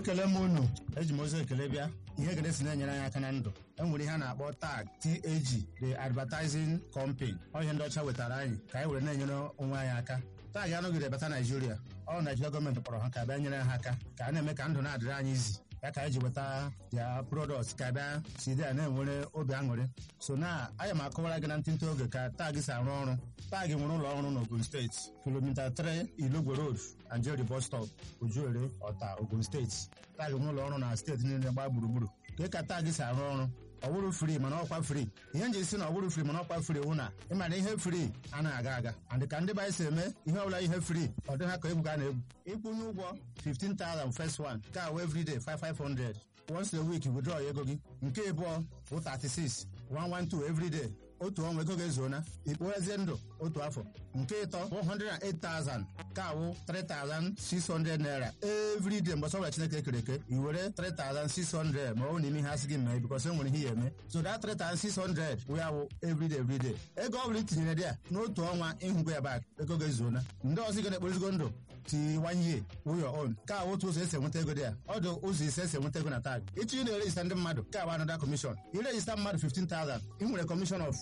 ekele m unu eji m ozi ekele bịa ihe egede si na-enyere anyị aka na ndụ enwere ihe a na-akpọ tag tag the advertising company ọ ihe ndị ọcha wetara anyị ka anyị were na-enyere onwe anyị aka tag anọgide bata naijiria ọ naijiria gọọmenti kpọrọ ha ka bịa nyere ha aka ka a na-eme ka ndụ na-adịrị anyị izi ya ka anyị ji weta ya product ka bịa si dị ya na-enwere obi aṅụrị so na anya m akọwara gị na ntịntị oge ka tag si arụ ọrụ tag nwere ụlọ ọrụ n'Ogun steeti kilomita 3 Ilugwe road Anjeri bus stop Ojuere Ọta Ogun steeti tag nwere ụlọ ọrụ na steeti niile gbaa gburugburu ka ka tag si arụ ọrụ ọ bụrụ fri mana ọkwa fri ihe nji si na ọ bụrụ fri mana ọkwa fri wụ na ịmana ihe fri anaghị aga aga and ka ndị be anyị si eme ihe ọbụla ihe fri ọ dị ha ka egwu ga na-egwu ịkwụnye ụgwọ 15,000 first one ka awụ everyday 5500 once a week withdraw ya ego gị nke ịbụọ bụ 36 112 everyday otu ọnwa ego ga-ezuona ikpoghazie ndụ otu afọ nke ịtọ 108,000 ka awụ 3,600 naira everyday mgbe ọbụla chineke kere eke i were 3,600 ma ọ bụ n'ime ihe asị gị mee bikọs enwere ihe ya eme so that 3,600 wụ ya wụ everyday everyday ego ọ bụla itinyere dị ya n'otu ọnwa ịhụgo ya bak ego ga-ezuona ndị ọzọ ga na-ekpozigo ndụ ti one year wụ your own ka awụ otu ụzọ esi enweta ego dị ya ọ dị ụzọ ise esi enweta ego na tag ịchụ ị na-erejista ndị mmadụ ka awụ anọda kọmishọn irejista mmadụ 15,000 ị nwere kọmishọn of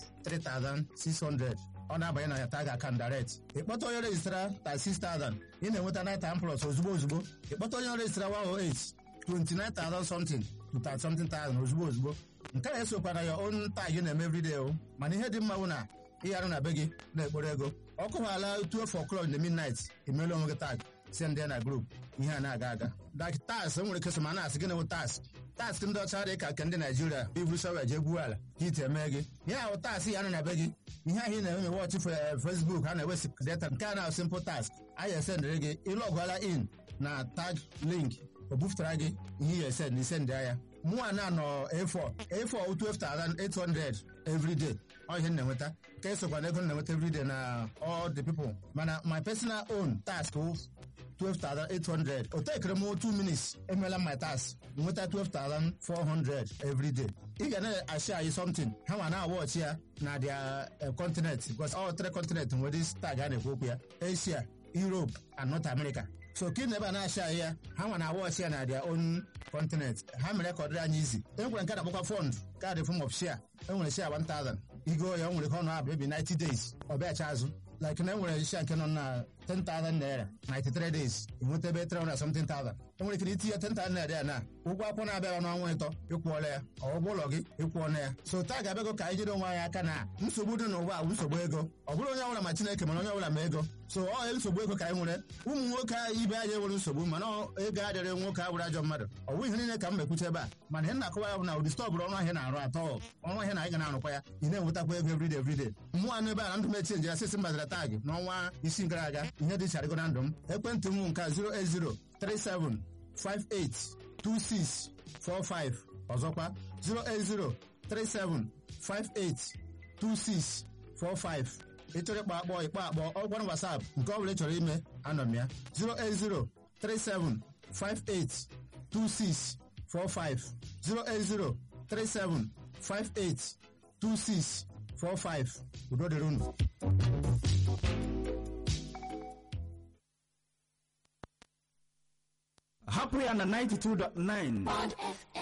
3,600 ọ na-abanye na ya tag account direct ịkpọta onye rejistara 36,000 ị na-enweta 9 plus ozugbo ozugbo ịkpọta onye rejistara 108 29,000 something to 30 something thousand ozugbo ozugbo nke a esokwa na ya own tag na-eme everyday o mana ihe dị mma bụ na ịgharụ na be gị na-ekporo ego ọ kụwaala 12 o'clock in the midnight emeela onwe gị tag si ndị na grup ihe a na-aga aga dak tas enwere ike so ma na-asị gị na-ewu tas task ndị ọcha dị ka nke ndị naijiria iburu shọvel jee gbuo ala ka ite eme gị ihe ahụ task ya nọ na be gị ihe ahụ ị na-eme wọchị fesbuk ha na-ewesi data nke a na simple task anyị esendịrị gị ịlọgụala in na tag link o bufutara gị ihe ya esend isendị ya mụnwa na nọ A4 A4 12,800 everyday ọ ihe na-enweta ka esokwa na ego na-enweta everyday na all the people mana my personal own task 12,800 o tekere m 2 minutes emeela my task nweta 12,400 everyday ị ga na-ashare anyị something ha nwa na-awọchi ya na their continent because all three continent nwere tag a na-ekwu okwu ya Asia Europe and North America so ka ị na ebe a na-ashia ya ha nwa na-awọchi ya na their own continent ha mere ka ọ dịrị anyị izi e nwere nke na-akpọkwa fond kaadị form of share enwere share 1000 igo ya o nwere ka ọ na-abụ ebi 90 days ọ bịacha azụ like na enwere share nke nọ na 10,000 naira 93 days enweta ebe 300 something thousand enwere ike itinye 10,000 naira ya na ụgwọ akwụkwọ na-abịa n'ọnwa ịtọ ịkwụọla ya ụgwọ ụlọ gị ịkwụọla ya so taa ga-abịago ka anyị jide onwe anyị aka na nsogbu dị n'ụwa bụ nsogbu ego ọ bụrụ onye ọbụla ma chineke mana onye ọbụla ma ego so ọ nsogbu ego ka anyị nwere ụmụ nwoke anyị ibe anyị nwere nsogbu mana ego adịrị nwoke a bụrụ ajọ mmadụ ọ bụ ihe niile ka m mekwuche ebe a mana ihe na-akọwa ya bụ na ụdị stọbụrụ ọnụ ahịa na-arụ atọ ọnụ ahịa na anyị ga na-arụkwa ya ị na-enwetakwa ego everyday everyday mmụọ anụ ebe a na ndụ m echenji ya sịsị mbazara tag n'ọnwa isii gara aga ihe dị charịgo na ndụ m ekwentị m nke 08037 582645 ọzọkwa 08037582645 ịchọrọ ịkpọ akpọ ịkpọ akpọ ọgwara WhatsApp nke ọ bụla ị chọrọ ime anọ m ya 08037582645 08037582645 udo dịrị unu hapụ ya na 92.9